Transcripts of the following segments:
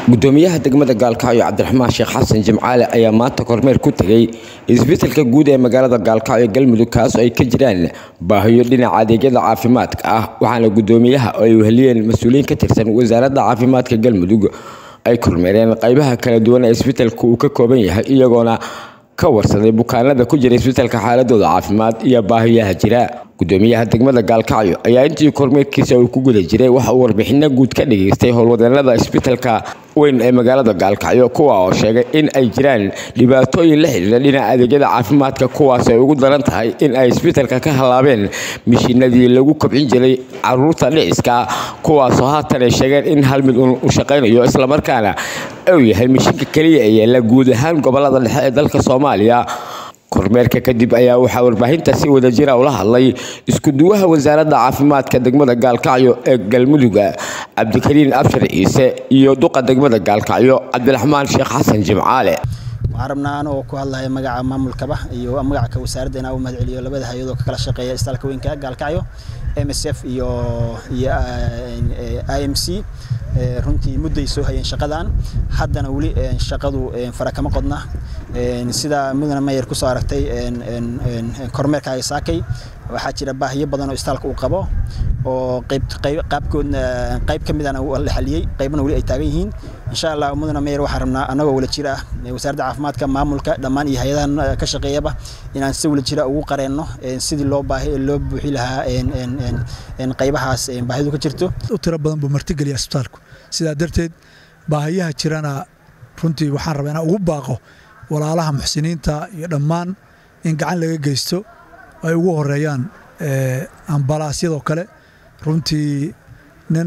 gudoomiyaha degmada gaalkacyo cabdiraxmaan sheekh xasan jimcaale ayaa maanta kormeer ku tegay isbitaalka guud ee magaalada gaalkacyo galmudug kaas oo ay ka jiraan baahiyo dhinaca adeegyada caafimaadka ah waxaana gudoomiyaha oo ay weheliyeen mas-uuliyiin ka tirsan wasaaradda caafimaadka galmudug ay kormeereen qaybaha kala duwan ee isbitaalka uu ka kooban yahay iyagoona ka warsaday bukaanada ku jira isbitaalka xaaladooda caafimaad iyo baahiyaha jira gudoomiyaha degmada gaalkacyo ayaa intii kormeerkiisa uu ku guda jiray waxa uu warbixino guud ka dhageystay howlwadeenada isbitaalka weyn ee magaalada gaalkacyo kuwa oo sheegay in ay jiraan dhibaatooyin la xidhiira dhinaca adeegyada caafimaadka kuwaas ay ugu daran tahay in ay isbitaalka ka halaabeen mishiinadii lagu kobcin jiray caruurta dhiciska kuwaasoo haatan ay sheegeen in hal mid u shaqaynayo islamarkaana uu yahay mishiinka keliya ee yaalla guud ahaan gobolada dhexe ee dalka soomaaliya kormeerka kadib ayaa waxaa warbaahinta si wadajira ula hadlay iskuduwaha wasaaradda caafimaadka degmada gaalkacyo ee galmuduga cabdikariin abshir ciise iyo duqa degmada gaalkacyo cabdiraxmaan sheekh xasan jimcaale waxaan rabnaa anoo ku hadlaya magaca maamulkaba iyo magaca wasaaradda inaan u mahad celiyo labada hay-adoo ka kala shaqeeya isbitaalka weynka gaalkacyo m s f iyo iyo i m c runtii mudday soo hayeen shaqadan haddana weli shaqadu fara kama qodna sida mudane mayer kusoo aragtay kormeerkaaga saakay waxaa jira baahiyo badan oo istaalka uu qabo oo qaabkoodna qayb ka midana la xaliyey qaybna weli ay taagan yihiin insha allah mudane mayer waxaan rabnaa annagoo wala jir ah wasaaradda caafimaadka maamulka dhammaan iyo hay-adahan ka shaqeeyaba inaan si wala jira ugu qareenno sidii loo baahi loo buuxi lahaa qaybahaas baahidu ka jirto u tiro badan buu martigeliya isbitaalku sidaa darteed baahiyaha jirana runtii waxaan rabaa inaan ugu baaqo walaalaha muxsiniinta iyo dhammaan in gacan laga geysto ay ugu horeeyaan ambalaasyadoo kale runtii nin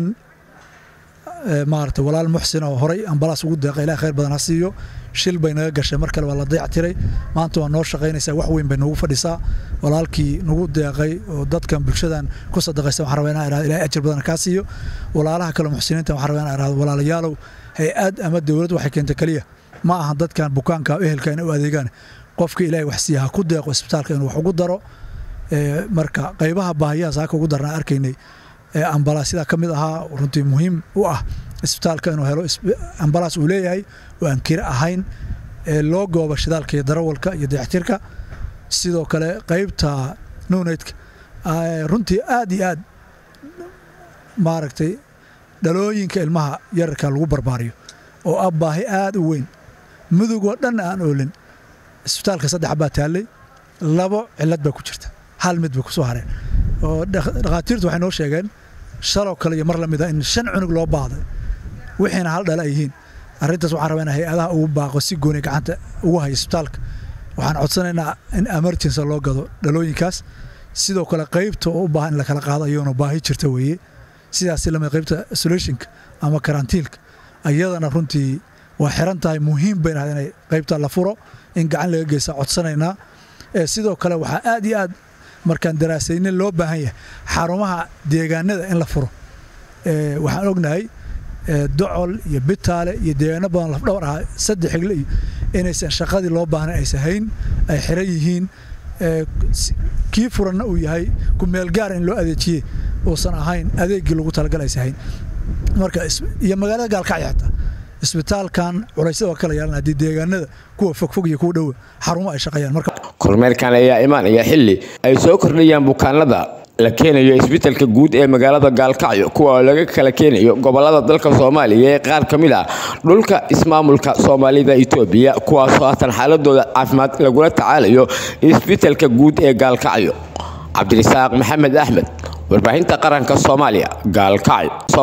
maarata walaal muxsin oo horay ambalaas ugu deeqa ilaah khayr badan ha siiyo shil bay naga gashay mar kale waa la dayac tiray maanta waa noo shaqaynaysaa wax weyn bay noogu fadhisaa walaalkii nagu deeqay oo dadkan bulshadan ku sadaqaysa waxaan rabaa inaan irahdo ilahay ajir badan kaa siiyo walaalaha kale muxsiniinta waxaan rabaa inaan irahdo walaalayaalow hay-ad ama dowlad waxay keentay keliya ma aha dadkan bukaanka ehelka inay u adeegaan qofka ilaahay wax siiya ha ku deeqo isbitaalka inuu wax ugu daro marka qaybaha baahiyahaas haka ugu darnaa arkaynay ambalaasyada ka mid ahaa runtii muhiim u ah isbitaalka inuu helo ambalaas uu leeyahay oo aan kira ahayn loo gooba shidaalka iyo darawalka iyo dayactirka sidoo kale qaybta nuneydka runtii aad iyo aad maaragtay dhalooyinka ilmaha yararka lagu barbaariyo oo ah baahi aad u weyn mudugoo dhan aan oolin isbitaalka saddex baa taallay labo cilad baa ku jirta hal mid bay ku soo hareen oo dhakhaatiirtu waxay noo sheegeen shaloo kale iyo mar la mida in shan cunug loo baahday wixiina hal dhala ay yihiin arrintaas waxaan rabaa in hay-adaha ugu baaqo si gooni gacanta ugu haya isbitaalka waxaan codsanaynaa in emergency loo gado dhalooyinkaas sidoo kale qaybta oo u baahan in la kala qaado ayagoona baahi jirta weeye sidaasi lamid qaybta isolationka ama karantiilka ayadana runtii waa xiran tahay muhiim bay nahay inay qaybta la furo in gacan laga geysta codsanaynaa sidoo kale waxaa aad iyo aad markaan daraasayne loo baahan yahay xarumaha deegaanada in la furo waxaan ognahay docol iyo bitaale iyo deegaano badan lafdhowr ahaa saddex xigle iyo inaysan shaqadii loo baahnayn aysan hayn ay xiran yihiin kii furanna uu yahay ku meel gaara in loo adeejiye uusan ahayn adeegii lagu talagal aysan hayn marka iyo magaalada gaalkacyo xataa isbitaalkan culaysyada waa kala yeelan haddii deegaanada kuwa fogfog iyo kuwa dhowa xarumo ay shaqeeyaan marka kormeerkan ayaa imaanaya xilli ay soo kordhayaan bukaanada la keenayo isbitaalka guud ee magaalada gaalkacyo kuwa oo laga kala keenayo gobolada dalka soomaaliya ee qaar ka mid ah dhulka ismaamulka soomaalida itoobiya kuwaasoo haatan xaaladooda caafimaad lagula tacaalayo isbitaalka guud ee gaalkacyo cabdirisaaq maxamed axmed warbaahinta qaranka soomaaliya gaalkacyo